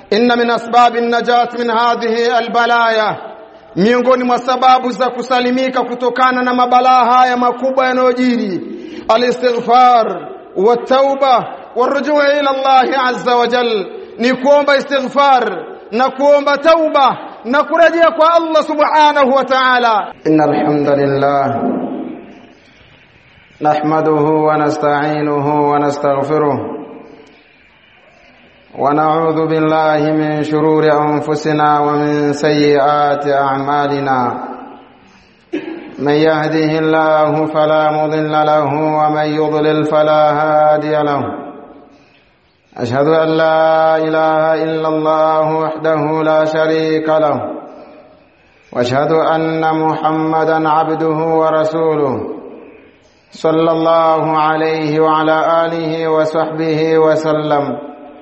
inna min asbabi najat min hadhihi albalaya miongoni mwa sababu za kusalimika kutokana na mabalaa haya makubwa yanayojiri alistighfar wa tauba warujuu ila Allah azza wa jal ni kuomba istighfar na kuomba tauba na kurejea kwa Allah subhanahu wa ta'ala innal hamdalillah nahmaduhu wa nasta'inuhu wa nastaghfiruh ونعوذ بالله من شرور أنفسنا ومن سيئات أعمالنا من يهده الله فلا مضل له ومن يضلل فلا هادي له أشهد أن لا إله إلا الله وحده لا شريك له وأشهد أن محمدا عبده ورسوله صلى الله عليه وعلى آله وصحبه وسلم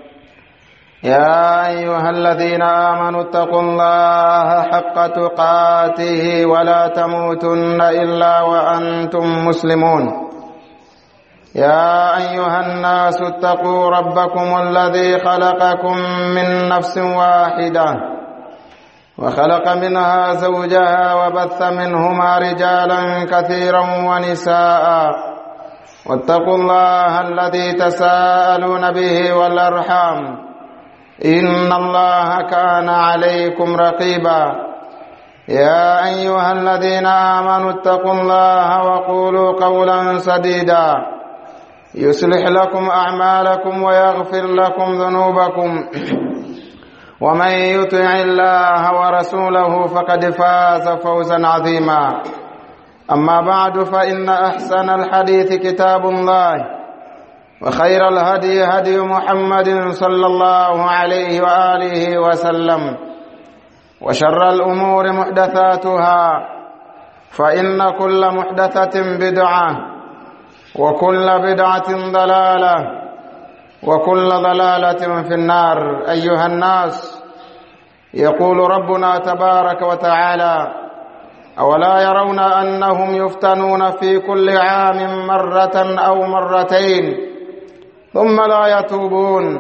يا أيها الذين آمنوا اتقوا الله حق تقاته ولا تموتن إلا وأنتم مسلمون يا أيها الناس اتقوا ربكم الذي خلقكم من نفس واحدة وخلق منها زوجها وبث منهما رجالا كثيرا ونساء واتقوا الله الذي تساءلون به والأرحام إن الله كان عليكم رقيبا يا أيها الذين آمنوا اتقوا الله وقولوا قولا سديدا يصلح لكم أعمالكم ويغفر لكم ذنوبكم ومن يطع الله ورسوله فقد فاز فوزا عظيما أما بعد فإن أحسن الحديث كتاب الله وخير الهدي هدي محمد صلى الله عليه وآله وسلم وشر الأمور محدثاتها فإن كل محدثة بدعة وكل بدعة ضلالة وكل ضلالة في النار أيها الناس يقول ربنا تبارك وتعالى أولا يرون أنهم يفتنون في كل عام مرة أو مرتين ثم لا يتوبون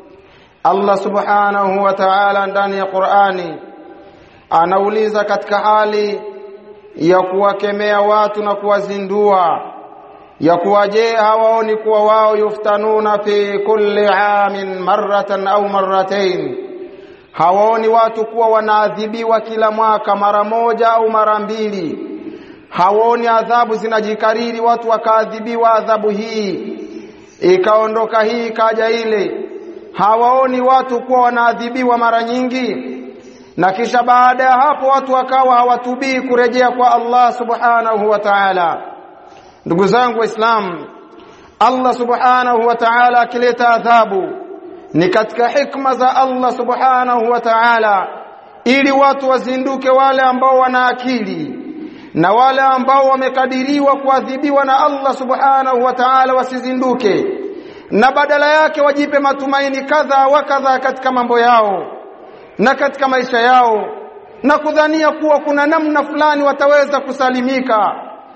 Allah subhanahu wa ta'ala ndani ya Qur'ani anauliza katika hali ya kuwakemea watu na kuwazindua ya kuwa je hawaoni kuwa wao yuftanuna fi kulli amin marratan au marratain hawaoni watu kuwa wanaadhibiwa kila mwaka mara moja au mara mbili hawaoni adhabu zinajikariri watu wakaadhibiwa adhabu hii ikaondoka hii ikaja ile hawaoni watu kuwa wanaadhibiwa mara nyingi na kisha baada ya hapo watu wakawa hawatubii kurejea kwa Allah subhanahu wa ta'ala ndugu zangu waislamu Allah subhanahu wa ta'ala akileta adhabu ni katika hikma za Allah subhanahu wa ta'ala ili watu wazinduke wale ambao wana akili na wale ambao wamekadiriwa kuadhibiwa na Allah subhanahu wa ta'ala wasizinduke na badala yake wajipe matumaini kadha wa kadha katika mambo yao na katika maisha yao na kudhania kuwa kuna namna fulani wataweza kusalimika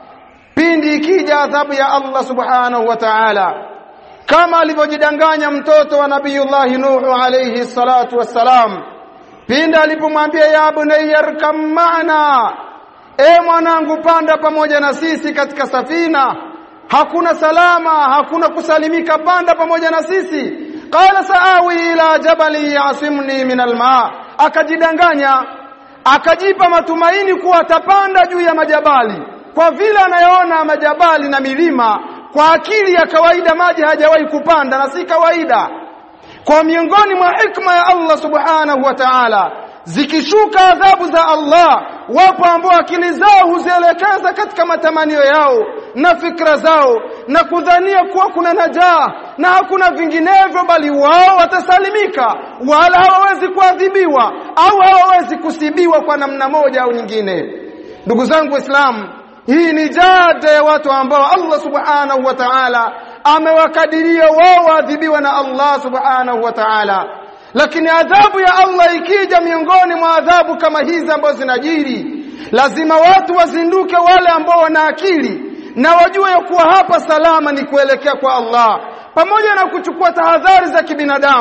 pindi ikija adhabu ya Allah subhanahu wa ta'ala kama alivyojidanganya mtoto wa nabiyullahi Nuhu alayhi salatu wassalam pindi alipomwambia ya bunayyarkam maana e mwanangu panda pamoja na sisi katika safina hakuna salama hakuna kusalimika panda pamoja na sisi qala saawi ila jabali yasimni min alma akajidanganya akajipa matumaini kuwa atapanda juu ya majabali kwa vile anayoona majabali na milima kwa akili ya kawaida maji hajawahi kupanda na si kawaida kwa miongoni mwa hikma ya Allah subhanahu wa ta'ala zikishuka adhabu za Allah wapo ambao akili zao huzielekeza katika matamanio yao na fikra zao na kudhania kuwa kuna najaa na hakuna vinginevyo bali wao watasalimika wala hawawezi kuadhibiwa au hawawezi kusibiwa kwa namna moja au nyingine ndugu zangu waislamu hii ni jada ya watu ambao Allah subhanahu wa ta'ala amewakadiria wao waadhibiwa na Allah subhanahu wa ta'ala lakini adhabu ya Allah ikija miongoni mwa adhabu kama hizi ambazo zinajiri lazima watu wazinduke wale ambao wana akili na wajue ya kuwa hapa salama ni kuelekea kwa Allah pamoja na kuchukua tahadhari za kibinadamu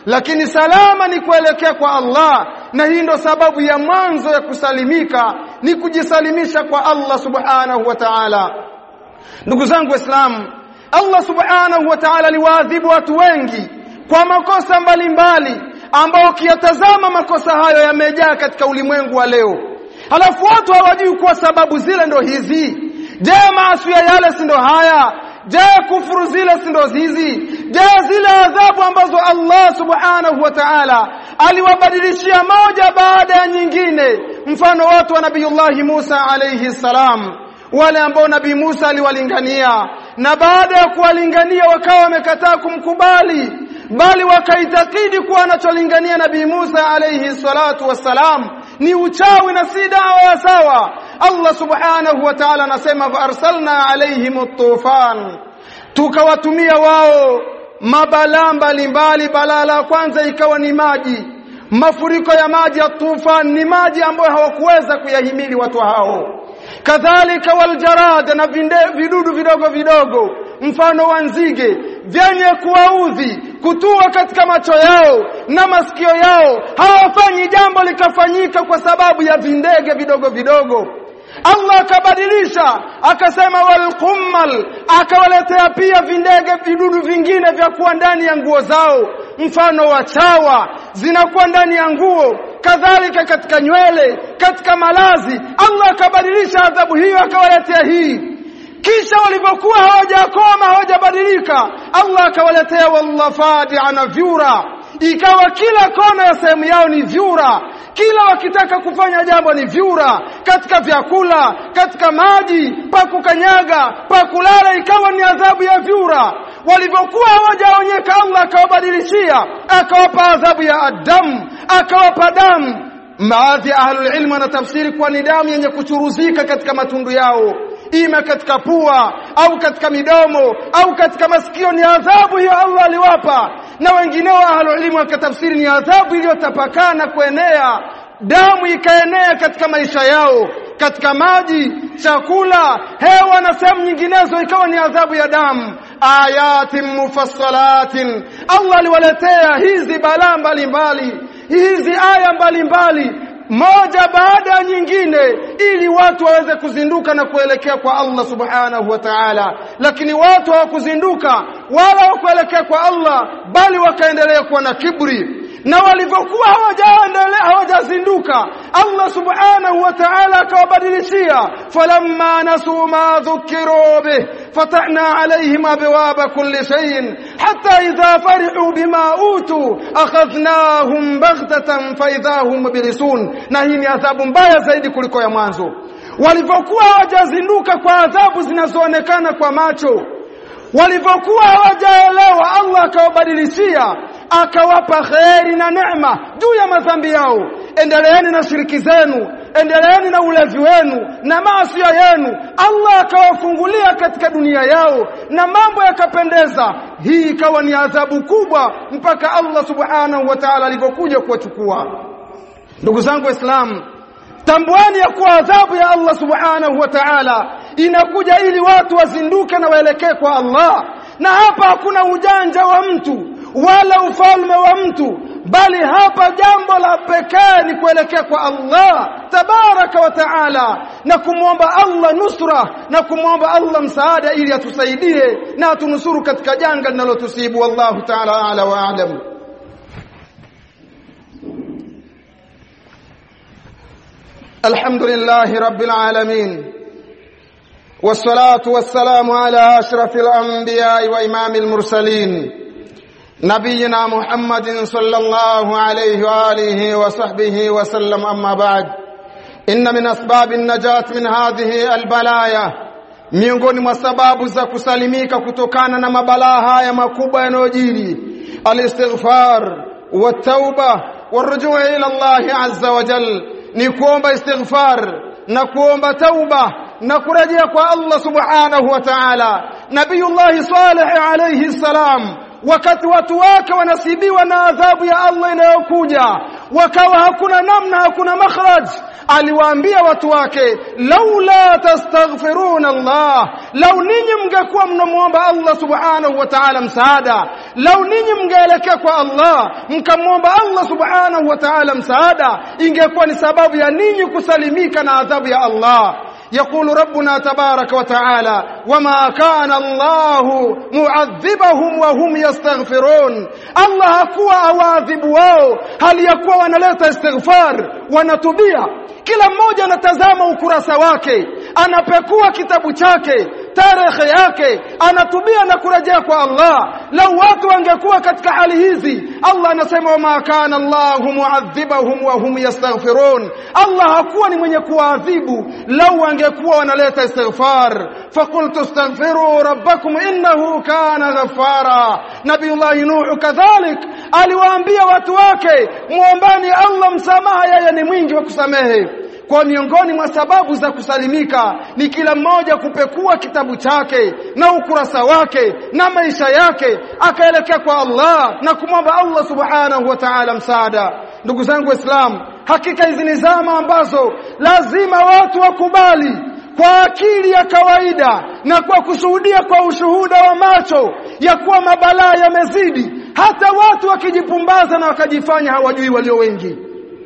lakini salama ni kuelekea kwa Allah na hii ndo sababu ya mwanzo ya kusalimika ni kujisalimisha kwa Allah subhanahu wa ta'ala ndugu zangu waislamu Allah subhanahu wa ta'ala aliwaadhibu watu wengi kwa makosa mbalimbali ambao ukiyatazama makosa hayo yamejaa katika ulimwengu wa leo halafu watu hawajui kuwa sababu zile ndo hizi je maasi yale si ndo haya je kufuru zile si ndo hizi je zile adhabu ambazo Allah subhanahu wa ta'ala aliwabadilishia moja baada ya nyingine mfano watu wa nabiyullahi Musa alayhi salam wale ambao nabii Musa aliwalingania na baada ya kuwalingania wakawa wamekataa kumkubali bali wakaitakidi kuwa anacholingania nabii Musa alayhi salatu wassalam ni uchawi na si dawa ya sawa Allah subhanahu wa ta'ala anasema fa arsalna alaihim at-tufan tukawatumia wao mabalaa mbalimbali balaa la kwanza ikawa ni maji mafuriko ya maji ya tufan ni maji ambayo hawakuweza kuyahimili watu hao kadhalika waljarad na vinde, vidudu vidogo vidogo mfano wa nzige vyenye kuwaudhi kutua katika macho yao na masikio yao hawafanyi jambo likafanyika kwa sababu ya vindege vidogo vidogo Allah akabadilisha akasema walqummal akawaletea pia vindege vidudu vingine vya kuwa ndani ya nguo zao mfano wa chawa zinakuwa ndani ya nguo kadhalika katika nywele katika malazi Allah akabadilisha adhabu hiyo akawaletea hii kisha walivyokuwa hawajakoma hawajabadilika Allah akawaletea wallafadi ana vyura ikawa kila kona ya sehemu yao ni vyura kila wakitaka kufanya jambo ni vyura katika vyakula katika maji pa kukanyaga pa kulala ikawa ni adhabu ya vyura walivyokuwa hawajaonyeka Allah akawabadilishia akawapa adhabu ya adamu akawapa damu baadhi ya ahlul ilmu wanatafsiri kuwa ni damu yenye kuchuruzika katika matundu yao ima katika pua au katika midomo au katika masikio ni adhabu hiyo Allah aliwapa na wengineo ahlul ilmu wakatafsiri ni adhabu iliyotapakana kuenea damu ikaenea katika maisha yao katika maji chakula hewa na sehemu nyinginezo ikawa ni adhabu ya damu ayatin mufassalatin Allah aliwaletea hizi balaa mbalimbali hizi aya mbalimbali moja baada ya nyingine ili watu waweze kuzinduka na kuelekea kwa Allah subhanahu wa ta'ala lakini watu hawakuzinduka wala hawakuelekea kwa Allah bali wakaendelea kuwa na kibri na walivyokuwa hawajaendelea hawajazinduka Allah subhanahu wa ta'ala akawabadilishia falamma nasu ma dhukiru bih fatahna alayhim abwaba kulli shay'in hatta idha farihu bima utu akhadhnahum baghtatan fa idha hum mublisun na hii ni adhabu mbaya zaidi kuliko ya mwanzo walivyokuwa hawajazinduka kwa adhabu zinazoonekana kwa macho walivyokuwa hawajaelewa Allah akawabadilishia akawapa kheri na neema juu ya madhambi yao endeleeni na shiriki zenu endeleeni na ulevi wenu na maasi yenu Allah akawafungulia katika dunia yao na mambo yakapendeza hii ikawa ni adhabu kubwa mpaka Allah subhanahu wa ta'ala alivyokuja kuwachukua ndugu zangu waislamu tambuani ya kuwa adhabu ya Allah subhanahu wa ta'ala inakuja ili watu wazinduke na waelekee kwa Allah na hapa hakuna ujanja wa mtu wala ufalme wa mtu bali hapa jambo la pekee ni kuelekea kwa Allah tabaraka wa taala na kumwomba Allah nusra na kumwomba Allah msaada ili atusaidie na atunusuru katika janga linalotusibu wallahu taala ala wa a'lam الحمد لله رب العالمين والصلاة والسلام على أشرف الأنبياء وإمام المرسلين نبينا محمد صلى الله عليه وآله وصحبه وسلم أما بعد إن من أسباب النجاة من هذه البلايا miongoni mwa sababu za kusalimika kutokana na mabalaa haya makubwa yanayojiri alistighfar watauba warujuu ila Allah azza wa jal ni kuomba istighfar na kuomba tauba na kurejea kwa Allah subhanahu wa ta'ala nabiyullah salih alayhi salam wakati watu wake wanasibiwa na adhabu ya Allah inayokuja wakawa hakuna namna hakuna makhraj aliwaambia watu wake laula tastaghfiruna Allah lau ninyi mngekuwa mnamuomba Allah subhanahu wa ta'ala msaada lau ninyi mngeelekea kwa Allah mkamwomba Allah subhanahu wa ta'ala msaada ingekuwa ni sababu ya ninyi kusalimika na adhabu ya Allah يقول ربنا تبارك وتعالى وما كان الله معذبهم وهم يستغفرون الله hakuwa awadhibu wao hali ya kuwa wanaleta istighfar wanatubia kila mmoja anatazama ukurasa wake anapekua kitabu chake tarehe yake anatubia na kurejea kwa Allah lau watu wangekuwa katika hali hizi Allah anasema wama kana Allahu muadhibahum wa hum yastaghfirun Allah hakuwa ni mwenye kuadhibu lau wangekuwa wanaleta istighfar faqultu astaghfiru rabbakum innahu kana ghaffara nabiyullah nuh kadhalik aliwaambia watu wake muombani Allah msamaha yeye ni mwingi wa kusamehe kwa miongoni mwa sababu za kusalimika ni kila mmoja kupekua kitabu chake na ukurasa wake na maisha yake akaelekea kwa Allah na kumwomba Allah subhanahu wa ta'ala msaada ndugu zangu waislamu hakika hizi ni zama ambazo lazima watu wakubali kwa akili ya kawaida na kwa kushuhudia kwa ushuhuda wa macho ya kuwa mabalaa yamezidi hata watu wakijipumbaza na wakajifanya hawajui walio wengi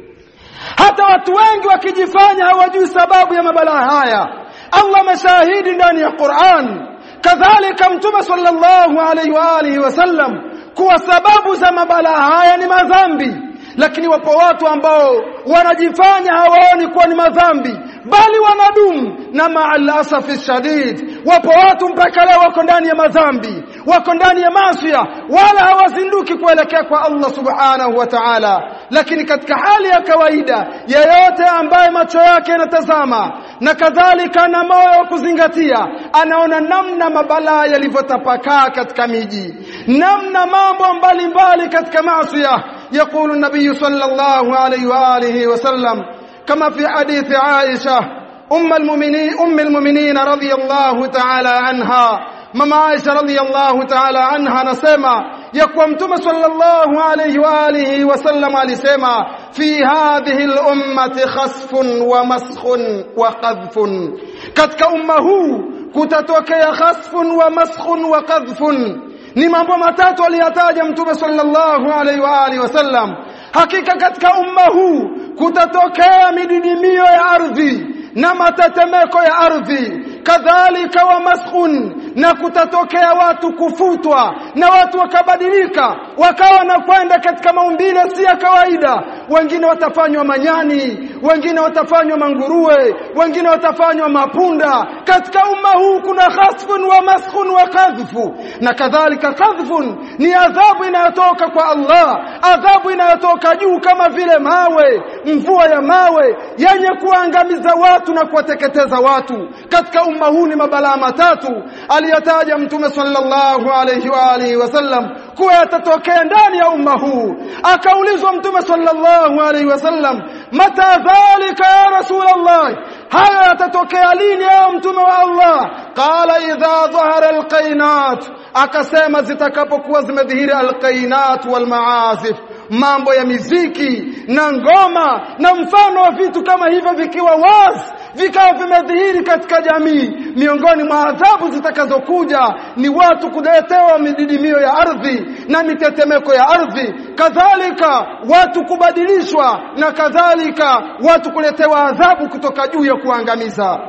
hata watu wengi wakijifanya hawajui sababu ya mabalaa haya Allah ameshahidi ndani ya Qur'an kadhalika mtume sallallahu alaihi wa alihi wasallam kuwa sababu za mabalaa haya ni madhambi lakini wapo watu ambao wanajifanya hawaoni kuwa ni madhambi bali wanadumu na maalasafi shadid wapo watu mpaka leo wako ndani ya madhambi wako ndani ya masia wala hawazinduki kuelekea kwa Allah subhanahu wa ta'ala lakini katika hali ya kawaida yeyote ambaye macho yake yanatazama na kadhalika na moyo wa kuzingatia anaona namna mabalaa yalivyotapakaa katika miji namna mambo mbalimbali katika masia يقول النبي صلى الله عليه وآله وسلم كما في حديث عائشة أم المؤمنين أم المؤمنين رضي الله تعالى عنها مama Aisha radhiyallahu ta'ala anha anasema ya kuwa mtume sallallahu alayhi wa alihi wasallam alisema fi hadhihi al-ummati khasfun wa maskhun wa qadhfun katika umma huu kutatokea khasfun wa maskhun wa qadhfun ni mambo matatu aliyataja mtume sallallahu alaihi wa alihi wasallam hakika katika umma huu kutatokea mididimio ya ardhi na matetemeko ya ardhi kadhalika wa maskhun na kutatokea watu kufutwa na watu wakabadilika wakawa na kwenda katika maumbile si ya kawaida wengine watafanywa manyani wengine watafanywa manguruwe wengine watafanywa mapunda katika umma huu kuna khasfun wa maskhun wa kadhfu na kadhalika kadhfun ni adhabu inayotoka kwa Allah adhabu inayotoka juu kama vile mawe mvua ya mawe yenye kuangamiza watu na kuwateketeza watu katika umma huu ni mabalaa matatu aliyotaja mtume sallallahu alayhi wa alihi wasallam kuwa yatatokea ndani ya umma huu akaulizwa mtume sallallahu alayhi wasallam mata dhalika ya rasulullah haya yatatokea lini ya mtume wa Allah qala idha dhahara alqainat akasema zitakapokuwa zimedhihiri alqainat walmaazif mambo ya miziki na ngoma na mfano wa vitu kama hivyo vikiwa wazi vikawa vimedhihiri katika jamii miongoni mwa adhabu zitakazokuja ni watu kuletewa mididimio ya ardhi na mitetemeko ya ardhi kadhalika watu kubadilishwa na kadhalika watu kuletewa adhabu kutoka juu ya kuangamiza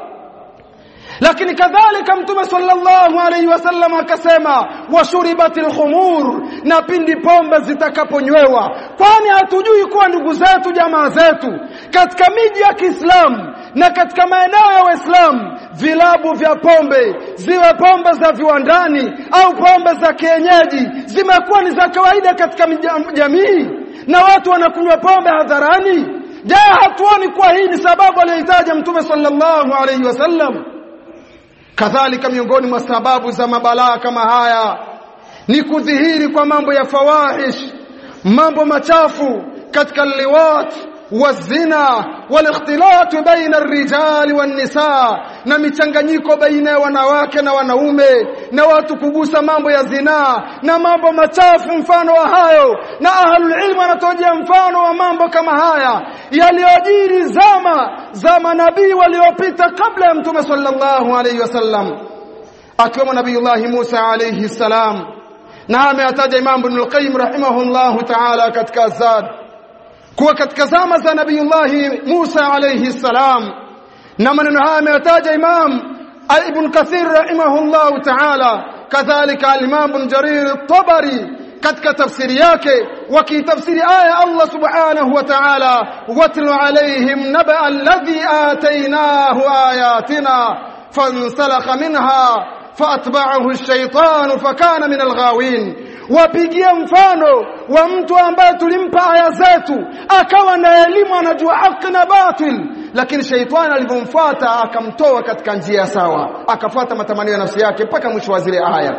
lakini kadhalika mtume sallallahu alaihi wasallam akasema washuribatil khumur na pindi pombe zitakaponywewa kwani hatujui kuwa ndugu zetu jamaa zetu katika miji ya Kiislamu na katika maeneo ya Waislamu vilabu vya pombe ziwe pombe za viwandani au pombe za kienyeji zimekuwa ni za kawaida katika jamii na watu wanakunywa pombe hadharani je hatuoni kuwa hii ni sababu aliyoitaja mtume sallallahu alaihi wasallam kadhalika miongoni mwa sababu za mabalaa kama haya ni kudhihiri kwa mambo ya fawahish mambo machafu katika liwat wazina walikhtilat baina arrijali wan-nisaa na michanganyiko baina ya wanawake na wanaume na watu kugusa mambo ya zinaa na mambo machafu mfano wa hayo na ahlul ilmu wanatojea mfano wa mambo kama haya yaliyojiri zama za manabii waliopita kabla ya mtume sallallahu alayhi wasallam akiwemo nabiyullahi Musa alayhi salam na ameyataja Imam Ibn al-Qayyim rahimahullahu ta'ala katika Zad kuwa katika zama za nabiyullahi Musa alayhi salam na maneno haya ameyataja Imam Ibn Kathir rahimahullahu ta'ala kadhalika al-Imam Ibn Jarir at-Tabari katika tafsiri yake wakitafsiri aya Allah subhanahu wa ta'ala watlu alayhim naba alladhi atainahu ayatina fansalakha minha faatba'ahu ash-shaytan fakana min al-ghawin wapigie mfano wa mtu ambaye tulimpa aya zetu akawa na elimu anajua haki na batil lakini shaitani alivyomfuata akamtoa katika njia sawa akafuata matamanio ya nafsi yake mpaka mwisho wa zile aya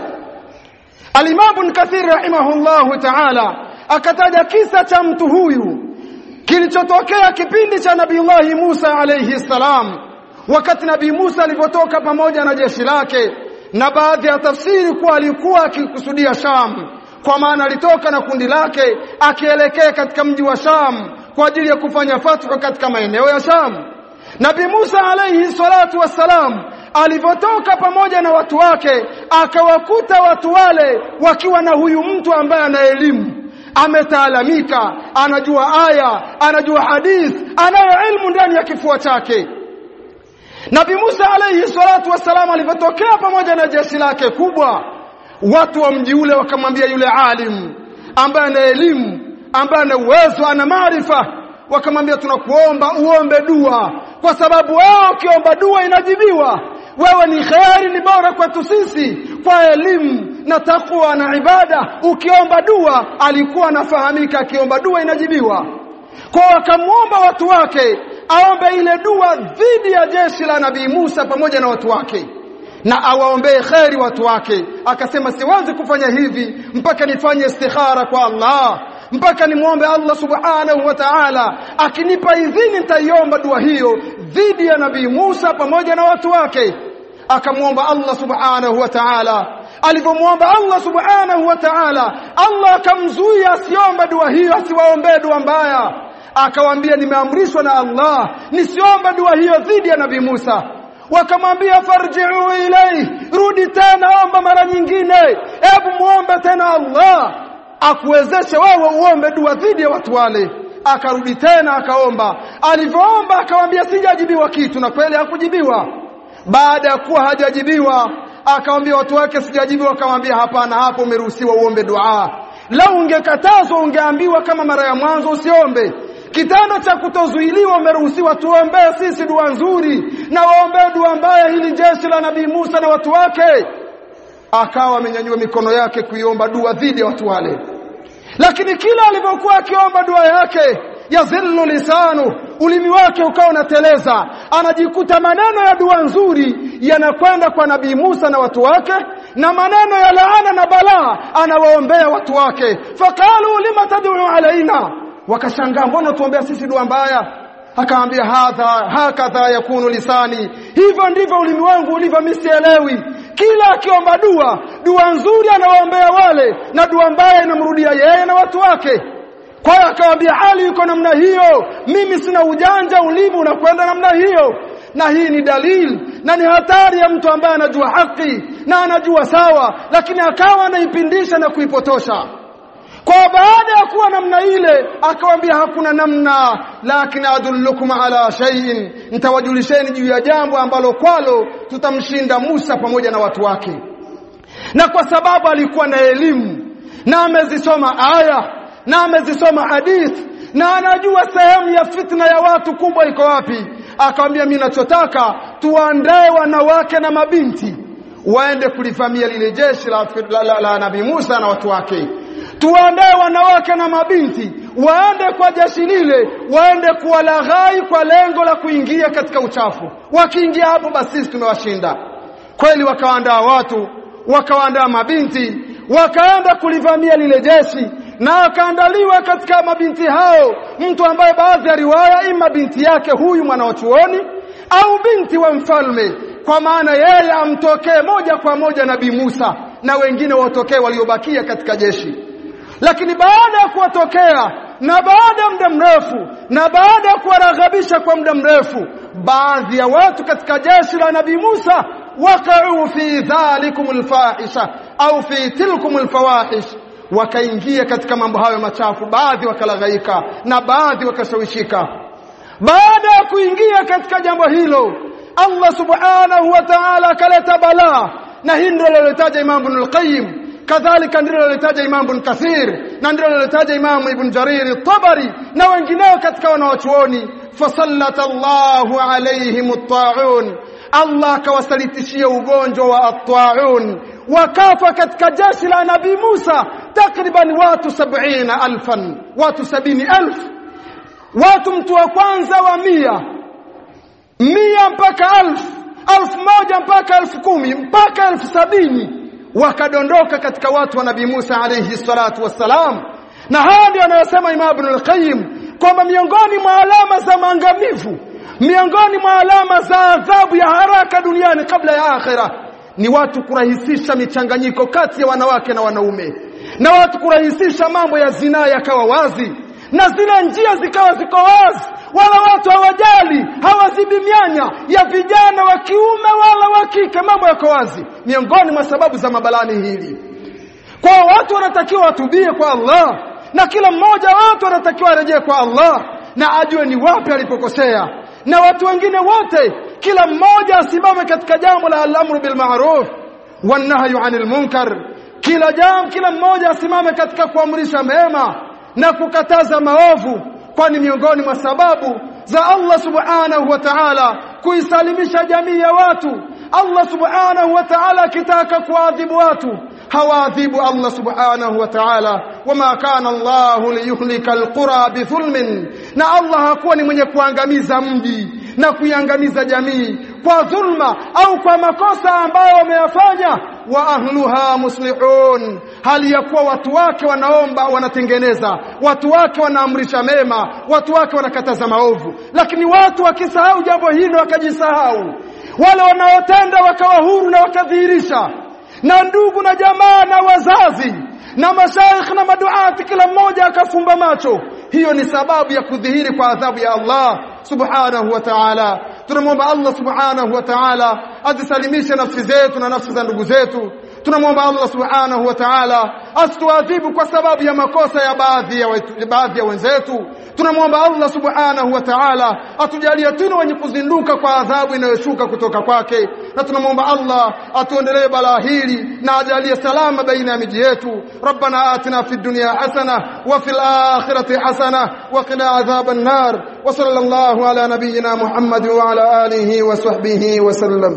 Al-Imam Ibn Kathir rahimahullahu ta'ala akataja kisa cha mtu huyu kilichotokea kipindi cha Nabiiullah Musa alayhi salam wakati Nabii Musa alipotoka pamoja na jeshi lake na baadhi ya tafsiri kuwa alikuwa akikusudia Sham kwa maana alitoka na kundi lake akielekea katika mji wa Sham kwa ajili ya kufanya fatwa katika maeneo ya Sham Nabii Musa alayhi salatu wassalam alivyotoka pamoja na watu wake akawakuta watu wale wakiwa na huyu mtu ambaye ana elimu ametaalamika anajua aya anajua hadith anayo ilmu ndani ya kifua chake Nabii Musa alayhi salatu wassalam alivyotokea pamoja na jeshi lake kubwa watu wa mji ule wakamwambia yule alim ambaye ana elimu ambaye ana uwezo ana maarifa wakamwambia tunakuomba uombe dua kwa sababu wewe ukiomba dua inajibiwa wewe ni kheri ni bora kwetu sisi kwa elimu na takwa na ibada ukiomba dua alikuwa anafahamika akiomba dua inajibiwa kwa wakamwomba watu wake aombe ile dua dhidi ya jeshi la nabii Musa pamoja na watu wake na awaombee kheri watu wake akasema siwezi kufanya hivi mpaka nifanye istikhara kwa Allah mpaka nimwombe Allah subhanahu wa ta'ala akinipa idhini nitaiomba dua hiyo dhidi ya nabii Musa pamoja na watu wake akamwomba Allah subhanahu wa ta'ala alivyomwomba Allah subhanahu wa ta'ala Allah akamzuia asiombe dua hiyo asiwaombee dua mbaya akawaambia nimeamrishwa na Allah nisiombe dua hiyo dhidi ya nabii Musa wakamwambia farji'u ilai rudi tena omba mara nyingine hebu muombe tena Allah akuwezeshe wewe uombe dua dhidi ya watu wale akarudi tena akaomba alivyoomba akamwambia sijajibiwa kitu na kweli hakujibiwa baada ya kuwa hajajibiwa akamwambia watu wake sijajibiwa akamwambia hapana hapo umeruhusiwa uombe dua lau ungekatazwa ungeambiwa kama mara ya mwanzo usiombe kitendo cha kutozuiliwa umeruhusiwa tuombee sisi dua nzuri na waombee dua mbaya hili jeshi la nabii Musa na watu wake akawa amenyanyua mikono yake kuiomba dua dhidi ya watu wale lakini kila alivyokuwa akiomba dua yake yazillu lisanu ulimi wake ukawa unateleza anajikuta maneno ya dua nzuri yanakwenda kwa nabii Musa na watu wake na maneno ya laana na balaa anawaombea watu wake faqalu lima tad'u alaina wakashangaa mbona tuombea sisi dua mbaya akaambia hadha hakadha yakunu lisani hivyo ndivyo ulimi wangu ulivyo misielewi kila akiomba dua dua nzuri anawaombea wale na dua mbaya inamrudia yeye na watu wake kwa hiyo akamwambia hali yuko namna hiyo mimi sina ujanja ulimi unakwenda namna hiyo na hii ni dalili na ni hatari ya mtu ambaye anajua haki na anajua sawa lakini akawa anaipindisha na kuipotosha kwa baada ya kuwa namna ile akawambia hakuna namna lakini adullukum ala shay'in nitawajulisheni juu ya jambo ambalo kwalo tutamshinda Musa pamoja na watu wake na kwa sababu alikuwa na elimu na amezisoma aya na amezisoma hadith na anajua sehemu ya fitna ya watu kubwa iko wapi akamwambia mimi nachotaka tuandae wanawake na mabinti waende kulivamia lile jeshi la, la, la, la Nabii Musa na watu wake tuandae wanawake na mabinti waende kwa jeshi lile waende kuwalaghai kwa lengo la kuingia katika uchafu wakiingia hapo basi sisi tumewashinda kweli wakaandaa watu wakaandaa mabinti wakaenda kulivamia lile jeshi na akaandaliwa katika mabinti hao mtu ambaye baadhi ya riwaya ima binti yake huyu mwana wa chuoni au binti wa mfalme kwa maana yeye amtokee moja kwa moja nabii Musa na wengine watokee waliobakia katika jeshi lakini baada ya kuwatokea na baada ya muda mrefu na baada ya kuwaraghabisha kwa muda mrefu baadhi ya watu katika jeshi la nabii Musa waqa'u fi dhalikum alfahisha au fi tilkum alfawahish wakaingia katika mambo hayo machafu baadhi wakalaghaika na baadhi wakashawishika baada ya kuingia katika jambo hilo Allah subhanahu wa ta'ala akaleta balaa na hii ndio alilotaja Imam Ibn al-Qayyim kadhalika ndilo alilotaja Imam Ibn Kathir na ndilo alilotaja Imam Ibn Jarir at-Tabari na wengineo katika wanawachuoni fasallata Allahu alaihim at-ta'un Allah akawasalitishia ugonjwa wa at-ta'un wakafa katika jeshi la Nabii Musa takriban watu 70000 watu 70000 watu mtu wa kwanza wa mia mia mpaka alfu alfu moja mpaka alfu kumi mpaka alfu sabini wakadondoka katika watu wa Nabii Musa alayhi salatu wassalam na haya ndio anayosema Imam Ibn al-Qayyim kwamba miongoni mwa alama za maangamivu miongoni mwa alama za adhabu ya haraka duniani kabla ya akhira ni watu kurahisisha michanganyiko kati ya wanawake na wanaume na watu kurahisisha mambo ya zinaa yakawa wazi na zile njia zikawa ziko wazi wala watu hawajali hawazibi mianya ya vijana wa kiume wala wa kike mambo yako wazi miongoni mwa sababu za mabalani hili kwa watu wanatakiwa watubie kwa Allah na kila mmoja watu wanatakiwa arejee kwa Allah na ajue ni wapi alipokosea na watu wengine wote kila mmoja asimame katika jambo la al-amru bil ma'ruf wan nahyu 'anil munkar kila jambo kila mmoja asimame katika kuamrisha mema na kukataza maovu kwani miongoni mwa sababu za Allah subhanahu wa ta'ala kuisalimisha jamii ya watu Allah subhanahu wa ta'ala akitaka kuadhibu watu hawaadhibu Allah subhanahu wa ta'ala wama kana Allah liyuhlika alqura bithulmin na Allah hakuwa ni mwenye kuangamiza mji na kuiangamiza jamii kwa dhulma au kwa makosa ambayo wameyafanya wa ahluha muslihun hali ya kuwa watu wake wanaomba wanatengeneza watu wake wanaamrisha mema watu wake wanakataza maovu lakini watu wakisahau jambo hilo wakajisahau wale wanaotenda wakawa huru na wakadhihirisha na ndugu na jamaa na wazazi na mashaikh na maduati kila mmoja akafumba macho hiyo ni sababu ya kudhihiri kwa adhabu ya Allah subhanahu wa ta'ala tunamwomba Allah subhanahu wa ta'ala azisalimishe nafsi zetu na nafsi za ndugu zetu tunamwomba Allah subhanahu wa ta'ala asituadhibu kwa sababu ya makosa ya baadhi ya wetu, baadhi ya wenzetu tunamwomba Allah subhanahu wa ta'ala atujalie tuna wenye kuzinduka kwa adhabu inayoshuka kutoka kwake na tunamwomba Allah atuondelee balaa hili na ajalie salama baina ya miji yetu rabbana atina fid dunya hasana wa fil akhirati hasana wa qina adhaban nar wa sallallahu ala nabiyyina muhammad wa ala alihi wa sahbihi wa sallam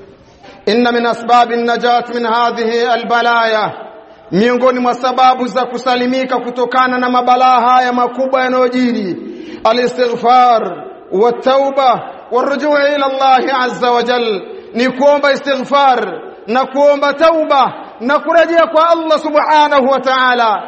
inna min asbab an-najat min hadhihi al-balaya miongoni mwa sababu za kusalimika kutokana na mabalaa haya makubwa yanayojiri al-istighfar wa tauba warujuu ila Allah azza wa jal ni kuomba istighfar na kuomba tauba na kurejea kwa Allah subhanahu wa ta'ala